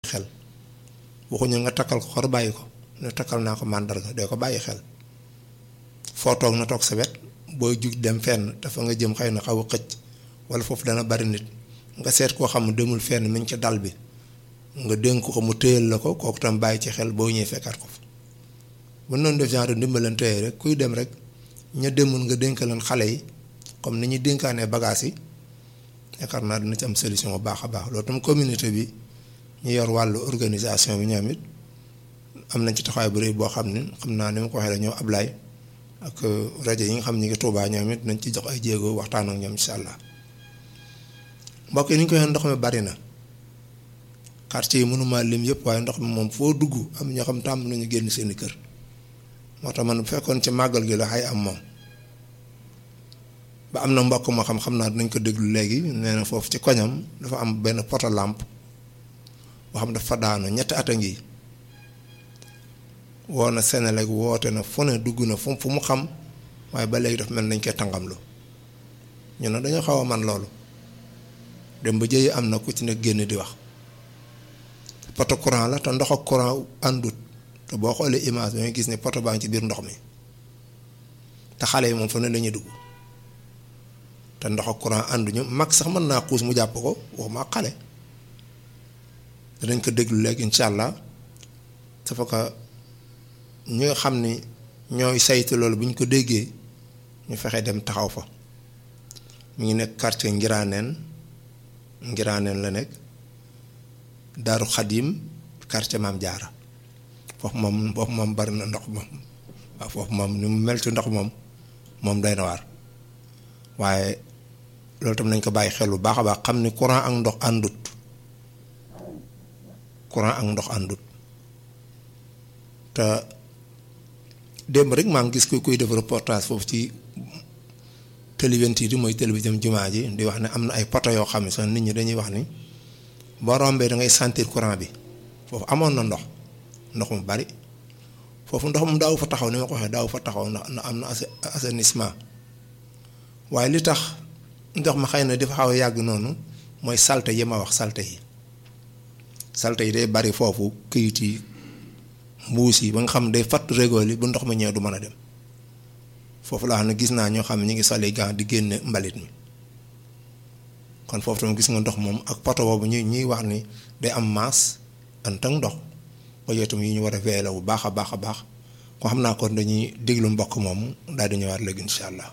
xel waxuñu nga takkal ko xor bàyyi ko ne takkal naa ko màndarga dee ko bàyyi xel foo toog na toog sa wet booy jug dem fenn dafa nga jëm xëy na xaw a xëcc wala foofu dana bari nit nga seet koo xam ne demul fenn mi ngi ci dal bi nga dénk ko mu téyal la ko kooku tam bàyyi ci xel boo ñëwee fekkaat ko fa bu noonu def genre ndimbalante rek kuy dem rek ña demul nga dénk leen xale yi comme ni ñuy dénkaanee bagages yi yaakaar naa dina ci am solution bu baax a baax loolu tam communauté bi ñu yor wàllu organisation bi ñoom it am nañ ci taxawaay bu rëy boo xam ne xam naa ni ma ko waxee rek ñoom Ablaye ak rajo yi nga xam ñi ngi Tuubaa ñoom it nañ ci jox ay jéego waxtaan ak ñoom incha allah mbokk yi ni ñu ko waxee ndox mi bari na quartier yi mënuma lim yëpp waaye ndox mi moom foo dugg am ñoo xam tàmm nañu génn seeni kër moo tax man bu fekkoon ci màggal gi la xay am moom ba am na mbokk moo xam xam naa dinañ ko déglu léegi nee na foofu ci koñam dafa am benn poto lampe boo xam dafa daanu ñetti at a ngi woo na Senelec woote na fu ne dugg na fu fu mu xam waaye ba léegi dafa mel nañ koy tàngamlu ñu ne dañoo xaw a man loolu dem ba jëye am na ku ci ne génn di wax poto courant la te ndox ak courant àndut te boo xoolee image bi nga gis ne poto baa ngi ci biir ndox mi te xale yi moom fa ne la ñuy dugg te ndox ak courant ànduñu mag sax mën naa xuus mu jàpp ko waxuma ak xale danañ ko déglu léegi incha allah dafa ko ñi nga xam ni ñooy saytu loolu bu ñu ko déggee ñu fexe dem taxaw fa mu ngi nekk quartier Ngiraneen Ngiraneen la nekk Daaru Xadim quartier Maam Jaara foofu moom foofu moom bari na ndox moom waaw foofu moom ni mu mel ci ndox moom moom day na waar waaye loolu tam nañ ko bàyyi xel bu baax a baax xam ni courant ak ndox àndut courant ak ndox àndut te démb rek maa ngi gis kuy kuy def reportage foofu ci télévision yi mooy télévision jumaa ji di wax ne am na ay poto yoo xam ne sax nit ñi dañuy wax ni boo rombee da ngay sentir courant bi foofu amoon na ndox ndox mu bari foofu ndox mu daaw fa taxaw ni ma ko waxee daaw fa taxaw ndax am na assainissement waaye li tax ndox ma xëy na dafa xaw a yàgg noonu mooy salte yi ma wax salte yi salte yi day bari foofu këyit yi mbuus yi ba nga xam day fatt régool yi bu ndox ma ñëwee du mën a dem foofu laa xam ne gis naa ñoo xam ne ñu ngi soli gant di génne mbalit mi kon foofu tam gis nga ndox moom ak poto boobu ñuy ñuy wax ni day am maas ant ak ndox ba yooyu tam yi ñu war a veiller bu baax a baax a baax ko xam naa kon dañuy déglu mbokk moom daal di ñëwaat léegi incha allah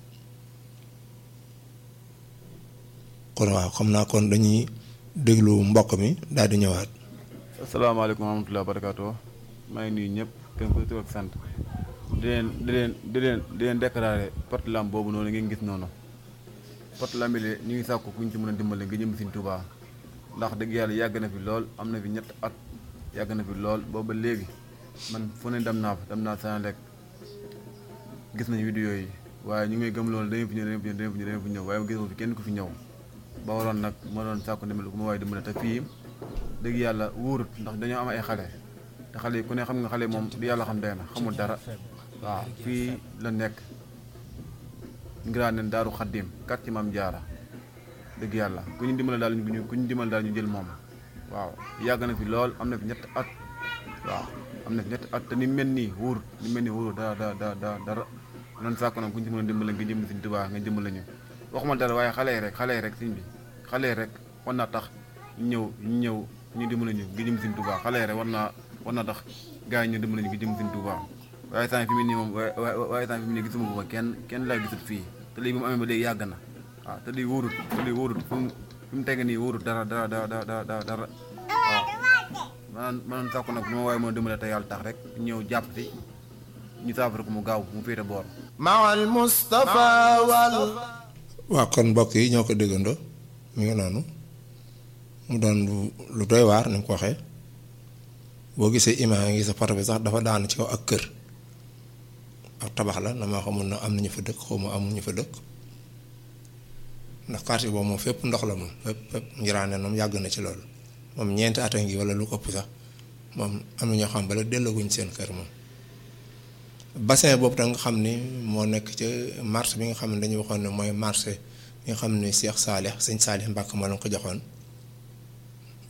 kon waaw xam naa kon dañuy déglu mbokk mi daal di ñëwaat. asalaamaaleykum wa rahmatulah barakaatu maa ngi nuyu ñëpp kenn ku tur ak sant di leen di leen di leen di leen déclaré porte lampe boobu noonu ngeen gis noonu porte lampe bi ñu ngi sàkku ku ñu ci mën a dimbale nga jëm Sëriñ Tuubaa ndax dëgg yàlla yàgg na fi lool am na fi ñett at yàgg na fi lool booba léegi man fu ne dem naa fa dem naa Senelec gis nañu vidéo yi waaye ñu ngi gëm loolu dañu fi ñëw dañu fi ñëw dañu fi ñëw dañu fi ñëw waaye gisoo fi kenn ku fi ñëw ba waroon nag ma doon sàkku dimbale ku ma waaye dimbale te fii dëgg yàlla wóorut ndax dañoo am ay xale te xale yi ku ne xam nga xale moom di yàlla xam dee na xamul dara waaw fii la nekk Ngiraaneen Daaru Xaddim kat ci Maam Jaara dëgg yàlla ku ñu dimbale daal ñu ku ñu dimbale daal ñu jël moom waaw yàgg na fi lool am na fi ñett at waaw am na fi ñett at te ni mel nii wóorut ni mel nii wóorut dara dara dara dara noonu sàkku nag ku ñu ci mën a dimbale nga jëm Sëriñ Tuubaa nga dimbale ñu waxuma dara waaye xale yi rek xale yi rek sëñ bi xale yi rek war naa tax ñëw ñëw ñu dimbali ñu ngi jëm Sëriñ Tuubaa xale yi rek war naa war naa tax gars yi ñu dimbali ñu ngi jëm Sëriñ Tuubaa waaye temps fi mu nii moom waaye waaye temps fi mu nii gisuma ko fa kenn kenn laa gisut fii te lii bi mu amee ba léegi yàgg na waaw te lii wóorut te lii wóorut fi mu fi mu teg nii wóorut dara dara dara dara dara dara waaw maanaam maanaam sàkku nag bu ma waaye moo dimbale te yàlla tax rek ñëw jàpp si ñu saafara ko mu gaaw mu féete boor maal Mustafa wal waaw kon mbokk yi ñoo ko déggandoo mi ngi noonu mu doon lu doy waar ni mu ko waxee boo gisee imaam yi ngi sa poto bi sax dafa daanu ci kaw ak kër ak tabax la dama xamul na am nañu fa dëkk xaw ma amuñu fa dëkk ndax quartier boobu moom fépp ndox la moom fépp fépp ngiraane moom yàgg na ci loolu moom ñeenti at a ngi wala lu ko ëpp sax moom am na ñoo xam bala dellooguñ seen kër moom bassin boobu tam nga xam ni moo nekk ca marché bi nga xam ne dañu waxoon ne mooy marché bi nga xam ne Cheikh Saalih sëñ Saalih Mbàkke moo leen ko joxoon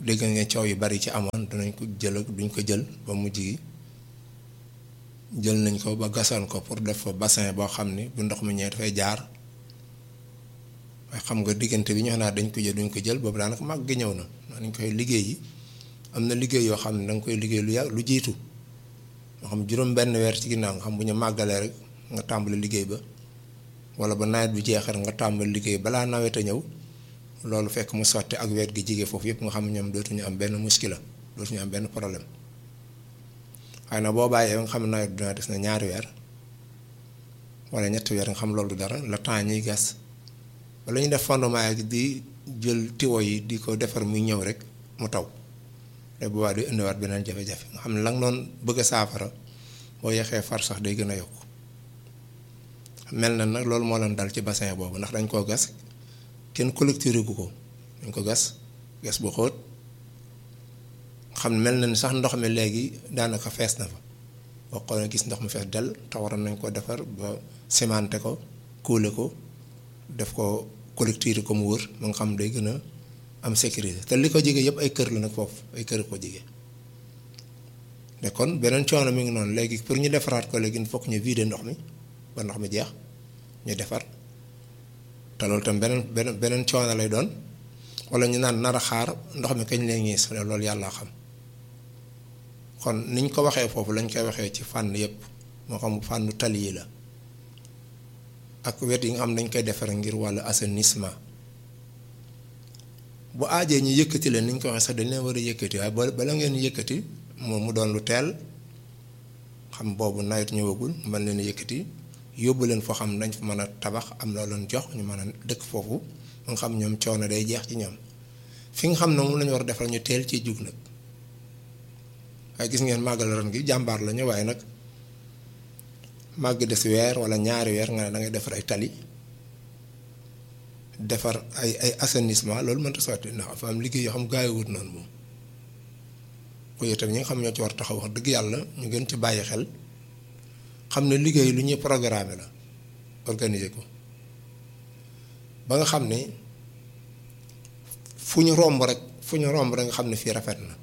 dégg nga coow yu bari ci amoon dinañ ko jël ak duñ ko jël ba mujj gi jël nañ ko ba gasoon ko pour def fa bassin boo xam ni bu ndox mi ñëwee dafay jaar waaye xam nga diggante bi ñu wax naa dañ ko jël duñ ko jël boobu daanaka mag gi ñëw na nañ koy liggéey yi am na liggéey yoo xam ne da nga koy liggéey lu yàgg lu jiitu moo xam juróom benn weer ci ginnaaw nga xam bu ñu màggalee rek nga tàmbali liggéey ba wala ba nawet bi jeexal nga tàmbali liggéey balaa nawet a ñëw loolu fekk mu sotti ak weet gi jige foofu yëpp nga xam ne ñoom dootuñu am benn muskila dootuñu am benn problème waaye nag boo bàyyee nga xam ne nawet dina des na ñaari weer wala ñetti weer nga xam loolu dara la temps ñuy gas wala ñu def fondement yi di jël tiwo yi di ko defar muy ñëw rek mu taw te boobaa di indiwaat beneen jafe-jafe nga xam ne la nga doon bëgg a saafara boo yeexee far sax day gën a yokk mel na nag loolu moo leen dal ci bassin boobu ndax dañ koo gas kenn collecté gu ko dañ ko gas gas bu xóot xam ne mel na ni sax ndox mi léegi daanaka fees na fa boo xoolee gis ndox mi fees dell te waroon nañ ko defar ba cimenté ko kuule ko def ko collecté ko mu wër ba nga xam day gën a am sécurité te li ko jege yëpp ay kër la nag foofu ay kër ko jege te kon beneen coono mi ngi noonu léegi pour ñu defaraat ko léegi il faut que ñu vider ndox mi ba ndox mi jeex ñu defar te loolu tam beneen beneen beneen coono lay doon wala ñu naan nar a xaar ndox mi kañ lay ñiis loolu yàlla xam kon niñ ko waxee foofu lañ koy waxee ci fànn yëpp moo xam fànnu tali yi la ak wet yi nga xam dañ koy defar ngir wàllu assainissement bu aajee ñu yëkkati leen ni ñu ko waxee sax dañ leen war a yëkkati waaye ba bala ngeen yëkkati moom mu doon lu teel xam boobu nawet ñëwagul mën leen yëkkati yóbbu leen foo xam dañ fa mën a tabax am loo leen jox ñu mën a dëkk foofu nga xam ñoom coono day jeex ci ñoom fi nga xam ne moom la ñu war a defal ñu teel ci jug nag waaye gis ngeen màggal ren gi jàmbaar la ñu waaye nag màgg des weer wala ñaari weer nga ne da ngay defar ay tali defar ay ay assainissement loolu mënta sotti ndax dafa am liggéey yoo xam gaayowut noonu moom ko yow tamit ñi nga xam ñoo ci war taxaw wax dëgg yàlla ñu gën ci bàyyi xel xam ne liggéey lu ñuy programmer la organiser ko ba nga xam ne fu ñu romb rek fu ñu romb rek nga xam ne fii rafet na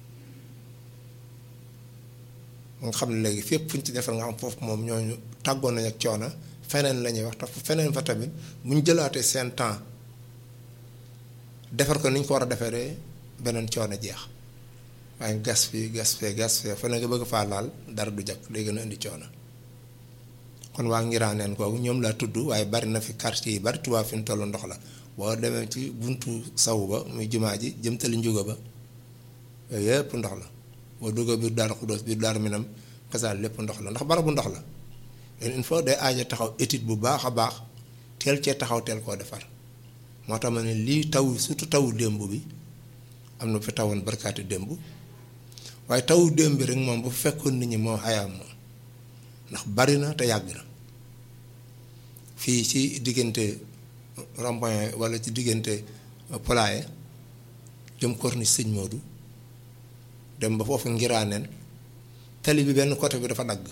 nga xam ne léegi fépp fu ñu ci defal nga xam foofu moom ñooñu tàggoon nañ ak coono feneen la ñuy wax te feneen fa tamit bu ñu jëlaatee seen temps defar ko ni ñu ko war a defee de beneen coono jeex waaye gas fii gas fee gas fee fa nga bëgg faa laal dara du jag day gën a indi coono kon waa Ngiraaneen kooku ñoom laa tudd waaye bari na fi quartier yi bari Tuubaa fi mu toll ndox la boo demee ci buntu sawu ba muy jumaa ji jëmtali njuga ba yooyu yëpp ndox la boo duggee biir Daaru Xuddoos biir Daaru Minam kasaal lépp ndox la ndax barabu ndox la il faut day aaja taxaw étude bu baax a baax teel cee taxaw teel koo defar moo tax ma ne lii taw surtout tawu démb bi am na fi tawoon barkaati démb waaye tawu démb bi rek moom bu fekkoon nit ñi moo xayaam moom ndax bari na te yàgg na fii ci diggante rond-point wala ci diggante Poulaye jëm corniche Sëñ Modou dem ba foofu ngiraaneen tali bi benn côté bi dafa dagg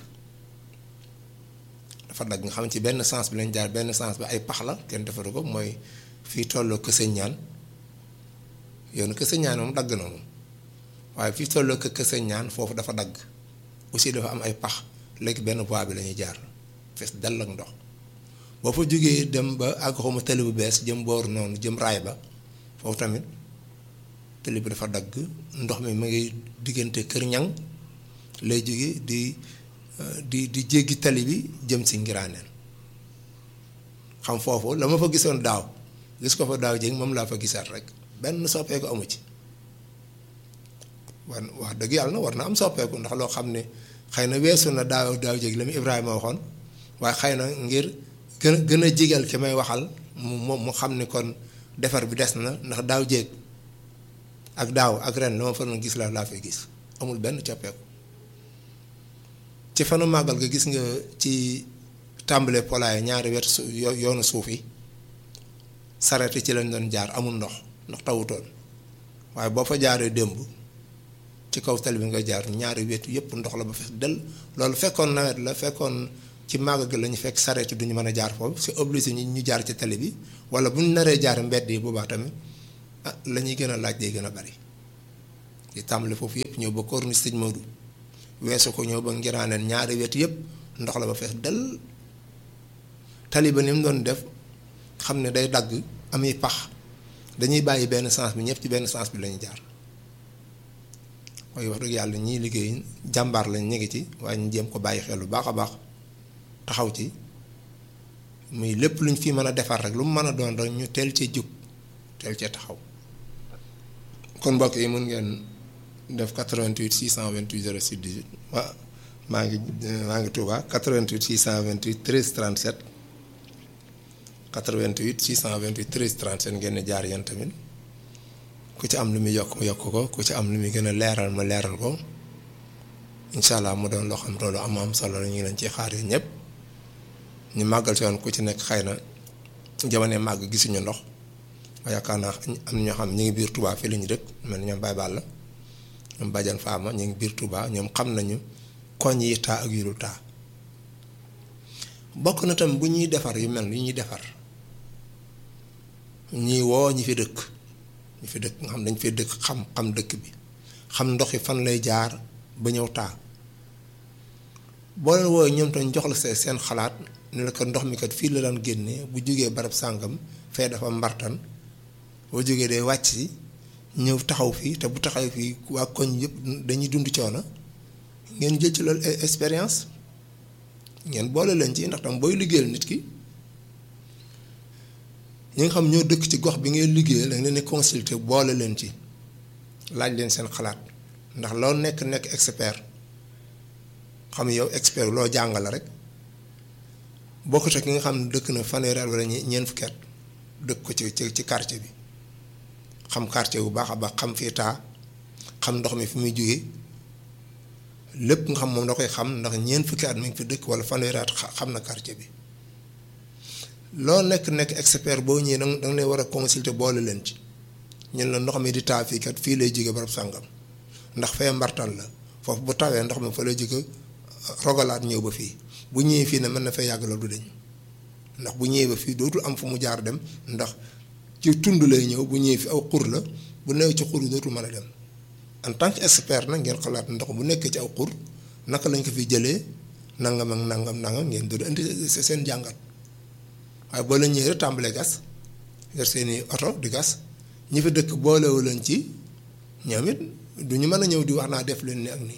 dafa dagg nga xam ci benn sens bi lañ jaar benn sens bi ay pax la kenn defaru ko mooy fii tolloo Kësëñ ñaan yoonu Kësëñ ñaan moom dagg na moom waaye fii tolloo kë Kësëñ ñaan foofu dafa dagg aussi dafa am ay pax léegi benn voie bi la ñuy jaar fees dell ak ndox boo fa jógee dem ba àgg xawma tali bu bees jëm booru noonu jëm raay ba foofu tamit tali bi dafa dagg ndox mi mu ngi diggante kër ñang lay jóge di di di jéggi tali bi jëm si ngiraaneen xam foofu la ma fa gisoon daaw gis ko fa daaw jéeg moom laa fa gisaat rek benn soppeeku amu ci war wax dëgg yàlla na war na am soppeeku ndax loo xam ne xëy na weesu na daaw daaw jéeg la mu Ibrahima waxoon waaye xëy na ngir gën a gën a jigal ki may waxal mu mu mu xam ni kon defar bi des na ndax daaw jéeg ak daaw ak ren la ma fa gis la laa fay gis amul benn coppeeku ci fanu màggal ga gis nga ci tàmbale polaay ñaari wet su yoonu suuf yi sareet ci lañ doon jaar amul ndox ndox tawutoon waaye boo fa jaaree démb ci kaw tali bi nga jaar ñaari wetu yépp ndox la ba fees del loolu fekkoon nawet la fekkoon ci màgg gi la ñu fekk sareet duñu mën a jaar foofu c'est obligé ñu ñu jaar ci tali bi wala bu ñu naree jaar mbedd yi boobaa tamit ah la ñuy gën a laaj day gën a bari di tàmbali foofu yëpp ñëw ba corniche Sëñ Modou weesu ko ñëw ba ngiraaneen ñaari wet yëpp ndox la ba fees dell tali ba ni mu doon def xam ne day dagg ami pax dañuy bàyyi benn sens bi ñëpp ci benn sens bi lañu jaar waaye wax dëgg yàlla ñiy liggéey jàmbaar lañ ñu ngi ci waaye ñu jéem ko bàyyi xel lu baax a baax taxaw ci muy lépp luñ fi mën a defar rek lu mu mën a doon rek ñu teel cee jóg teel cee taxaw kon mbokk yi mun ngeen def 88 628 06 18 waa maa ngi maa ngi Touba 88 628 13 37 88 628 13 37 ngeen di jaar yéen tamit ku ci am lu muy yokk mu yokk ko ku ci am lu muy gën a leeral ma leeral ko incha allah mu doon loo xam loolu am am solo la ñu ngi leen ciy xaar yi ñëpp ñu màggal si woon ku ci nekk xëy na jamono màgg gisuñu ndox waaye yaakaar naa am na ñoo xam ñu ngi biir Touba fii la ñu dëkk mel ni ñoom Baye Balla ñoom Badiane Fama ñu ngi biir Touba ñoom xam nañu koñ yi taa ak yu dul taa bokk na tam bu ñuy defar yu mel ni ñuy defar ñuy woo ñi fi dëkk ñi fi dëkk nga xam dañ fee dëkk xam xam dëkk bi xam ndox yi fan lay jaar ba ñëw taa boo leen woowe ñoom tam jox la seen xalaat ne la ko ndox mi kat fii la daan génnee bu jógee barab sàngam fee dafa mbartan boo jógee day wàcc si ñëw taxaw fii te bu taxaw fii waa koñ yëpp dañuy dund coono ngeen jël ci loolu expérience ngeen boole leen ci ndax tam booy liggéeyal nit ki ñi nga xam ñoo dëkk ci gox bi ngay liggéeyal da nga leen di consulter boole leen ci laaj leen seen xalaat ndax loo nekk nekk expert xam yow expert loo jàngale rek bokkut ak ki nga xam ne dëkk na fanweeri at wala ñeent fukki at dëkk ko ci ci ci quartier bi xam quartier bu baax a baax xam fii taa xam ndox mi fi muy jógee lépp nga xam moom da koy xam ndax ñeent fukki at mi ngi fi dëkk wala fanweeri at xam na quartier bi loo nekk nekk expert boo ñëwee da nga lay war a consulter boole leen ci ñun la ndox mi di taa fii kat fii lay jóge barab sàngam ndax fee mbartal la foofu bu tawee ndox mi fa lay jóge rogalaat ñëw ba fii bu ñëwee fii ne mën na fee yàgg la du deñ ndax bu ñëwee ba fii dootul am fu mu jaar dem ndax ci tund lay ñëw bu ñëwee fi aw xur la bu newee ci xur yi dootul mën a dem en tant que expert nag ngeen xalaat ndox bu nekkee ci aw xur naka lañ ko fi jëlee nangam ak nangam nangam ngeen doon indi seen jàngat waaye boo leen ñëwee rek tàmbalee gas yor seeni oto di gas ñi fi dëkk boolewu leen ci ñoom it du ñu mën a ñëw di wax naa def leen ni ak nii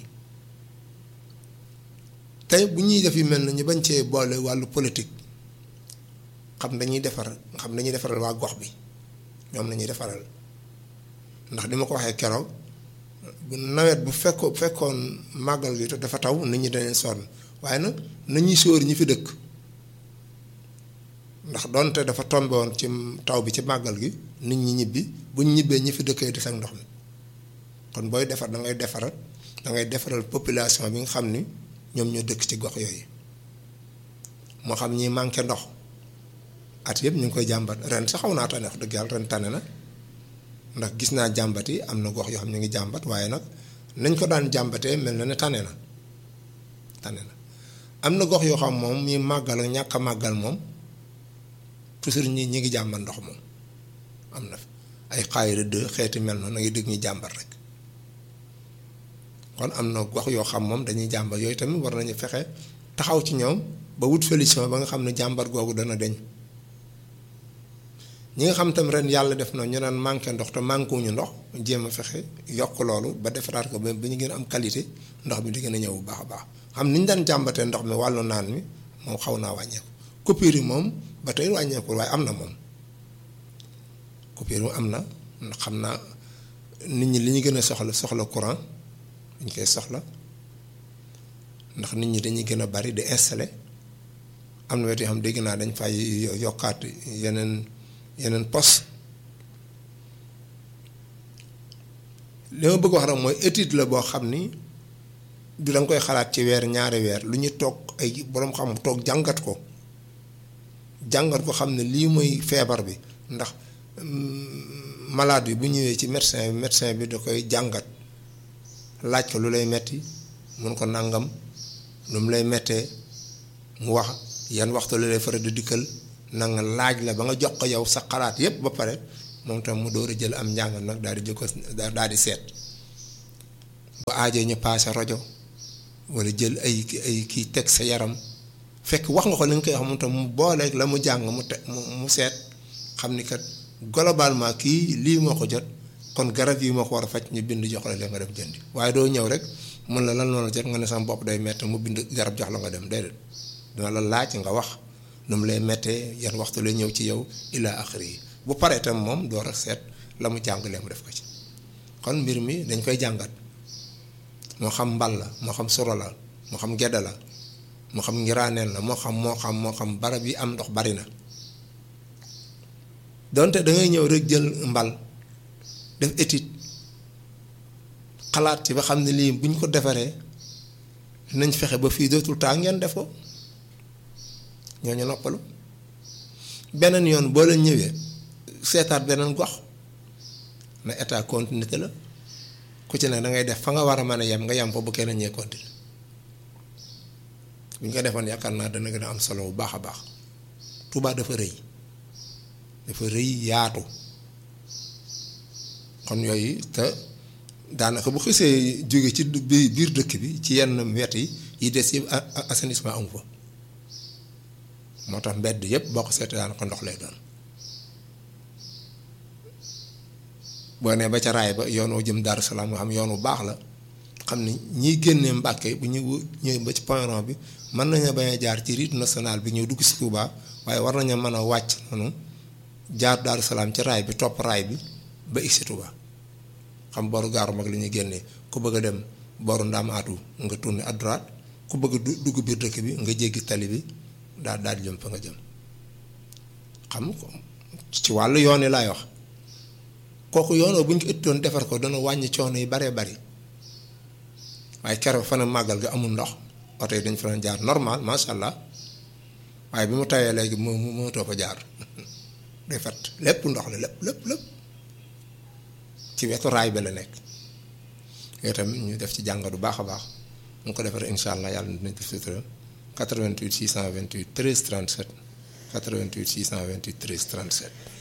tey bu ñuy def yu mel na ñu bañ cee boole wàllu politique xam dañuy defar xam dañuy defaral waa gox bi ñoom la ñuy defaral ndax di ma ko waxee keroog bu nawet bu fekkoo fekkoon màggal gi dafa taw nit ñi dañuy sonn waaye nag nañuy sóor ñi fi dëkk ndax donte dafa tombe woon ci taw bi ci màggal gi nit ñi ñibbi buñ ñibbee ñi fi dëkkee des ak ndox mi kon booy defar da ngay defaral da ngay defaral population bi nga xam ni ñoom ñoo dëkk ci gox yooyu moo xam ñi manqué ndox at yëpp ñu ngi koy jàmbat ren sax xaw naa tane wax dëgg yàlla ren tane na ndax gis naa jàmbat yi am na gox yoo xam ñu ngi jàmbat waaye nag nañ ko daan jàmbatee mel na ne tane na tane na am na gox yoo xam moom ñi màggal ak ñàkk a màggal moom toujours ñi ñi ngi jàmbat ndox moom am na ay xaayira de xeeti mel noonu na ngi dégg ñuy jàmbat rek kon am na gox yoo xam moom dañuy jàmbat yooyu tamit war nañu fexe taxaw ci ñoom ba wut solution ba nga xam ne jàmbat googu dana deñ ñi nga xam tam ren yàlla def na ñu naan manqué ndox te manqué wuñu ndox jéem a fexe yokk loolu ba defaraat ko ba ba ñu gën a am qualité ndox mi di gën a ñëw bu baax a baax xam ni ñu daan jàmbatee ndox mi wàllu naan mi moom xaw naa wàññeeku coupure yi moom ba tey wàññeekul waaye am na moom coupure yi am na ndax xam naa nit ñi li ñu gën a soxla soxla courant dañ koy soxla ndax nit ñi dañuy gën a bari di installer am na wet yoo xam dégg naa dañ fay yokkaat yeneen yeneen poste li ma bëgg wax rek mooy étude la boo xam ni du da nga koy xalaat ci weer ñaari weer lu ñu toog ay boroom xam toog jàngat ko jàngat ko xam ne lii mooy feebar bi ndax malade bi bu ñëwee ci médecin bi médecin bi da koy jàngat laaj ko lu lay metti mun ko nangam lu mu lay mettee mu wax yan waxtu lu lay faral di dikkal nanga laaj la ba nga jox ko yow sa xalaat yépp ba pare moom tam mu door a jël am njàngam nag daal di jëkko daal di seet bu aajee ñu paase rajo wala jël ay ay kii teg sa yaram fekk wax nga ko li nga koy wax mu tam mu booleeg la mu jàng mu te mu mu seet xam ni kat globalement kii lii moo ko jot kon garab yi moo ko war a faj ñu bind jox la leen nga dem jëndi waaye doo ñëw rek mun la lan loolu jot nga ne sama bopp day métti mu bind garab jox la nga dem déedéet dina la laaj nga wax nu mu lay méttee yan waxtu lay ñëw ci yow ila axiri yi bu paree tam moom door a seet la mu jàng leen mu def ko ci kon mbir mi dañ koy jàngat moo xam mbal la moo xam suro la moo xam gedda la moo xam ngiraaneen la moo xam moo xam moo xam barab yi am ndox bari na donte da ngay ñëw rek jël mbal def étude xalaat ci ba xam ne lii bu ñu ko defaree nañ fexe ba fii dootul taa ngeen def ko ñooñu noppalu beneen yoon boo leen ñëwee seetaat beneen gox na état continuité la ku ci ne da ngay def fa nga war a mën a yem nga yem fa bu kenn ñee continuer bu ñu ko defoon yaakaar naa dana gën a am solo bu baax a baax Touba dafa rëy dafa rëy yaatu kon yooyu te daanaka bu xisee jóge ci biir dëkk bi ci yenn wet yi yi des yëpp assainissement amu fa moo tax mbedd yëpp boo ko seetee daanaka ndox lay doon boo nee ba ca raay ba yoon woo jëm Daaru Salaam nga xam yoon wu baax la xam ni ñiy génnee Mbàkke bu ñu ñëwee ba ci point rond bi mën nañu bañ a jaar ci route nationale bi ñëw dugg si Touba waaye war nañu mën a wàcc noonu jaar Daaru Salaam ci raay bi topp raay bi ba igsi Touba xam boru gaaru mag li ñuy génnee ku bëgg a dem boru Ndaamaatu nga tourné à droite ku bëgg a dugg biir dëkk bi nga jéggi tali bi daal daal jëm fa nga jëm xam ci wàllu yoon yi laay wax kooku yoonoo bu ñu ko ëttoon defar ko dana wàññi coono yi baree bari waaye keroog fan màggal ga amul ndox oto yi dañ fa doon jaar normal macha allah waaye bi mu tawee léegi mu mu mënatoo fa jaar day fat lépp ndox la lépp lépp lépp ci wetu raay bi la nekk yooyu tamit ñu def ci jàngat bu baax a baax mu ko defaree incha allah yàlla dinañ def sutura 88 628 13 37 88 628 13 37.